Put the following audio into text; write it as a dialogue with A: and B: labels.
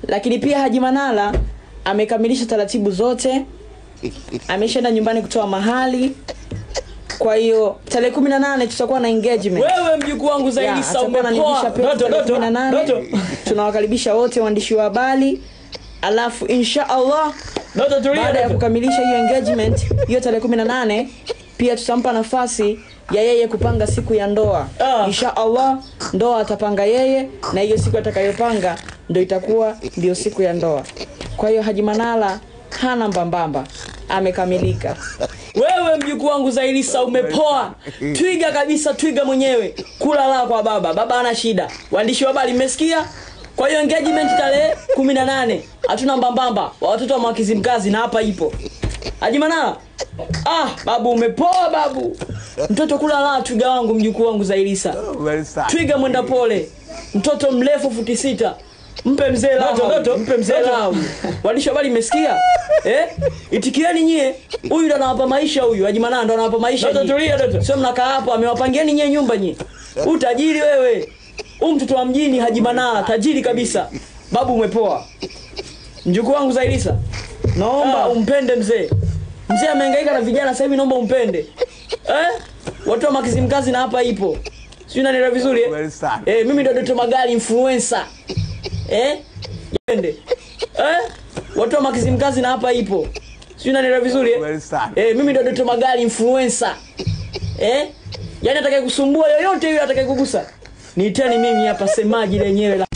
A: lakini pia haji manala amekamilisha taratibu zote ameshaenda nyumbani kutoa mahali kwa hiyo tarehe kumi na nane tutakuwa na engagement
B: wewe mjukuu wangu
A: Ya,
B: zaidi sa
A: atakuwa ananivisha
B: umepoa
A: pete
B: doto
A: tarehe
B: doto
A: kumi na nane.
B: doto
A: tunawakaribisha wote waandishi wa habari alafu insha allah
B: doto tulia
A: baada ya
B: doto.
A: kukamilisha hiyo engagement hiyo tarehe kumi na nane pia tutampa nafasi ya yeye kupanga siku ya ndoa
B: Ah.
A: insha allah ndoa atapanga yeye na hiyo siku atakayopanga ndo itakuwa ndio siku ya ndoa kwa hiyo haji manala hana mbambamba amekamilika
B: wewe mjukuu wangu zailisa umepoa twiga kabisa twiga mwenyewe kula la kwa baba baba ana shida waandishi wa habari mmesikia kwa hiyo engagement tarehe kumi na nane hatuna mbambamba wa watoto wa mwakizimkazi na hapa ipo ajimanaa ah babu umepoa babu mtoto kula la twiga wangu mjukuu wangu zailisa
C: Very sad.
B: twiga mwenda pole mtoto mrefu futi sita mpe mzee lao
D: Doto, doto,
B: mpe mzee
D: doto.
B: lao waandishi wa habari mmesikia eh? itikieni nyie huyu ndo anawapa maisha huyu ajimanaa ndo anawapa maisha
D: Doto,
B: nyie.
D: tulia, doto.
B: sio mnakaa hapo amewapangieni nyie nyumba nyie huu tajiri wewe huu mtoto wa mjini hajimanaa tajiri kabisa babu umepoa mjukuu wangu zailisa naomba
D: Ah.
B: umpende mzee mzee amehangaika na vijana sasa hivi naomba umpende eh? watu wa makizimkazi na hapa ipo sijui nanielewa vizuri eh?
C: Very sad.
B: eh, mimi ndo Doto Magari influencer eh? Jende eh? watu wa makizimkazi na hapa ipo sijui nanielewa vizuri eh?
C: Very sad.
B: eh, mimi ndo Doto Magari influencer eh? yani atakaye kusumbua yoyote yule atakaye kugusa niiteni mimi hapa semaji lenyewe la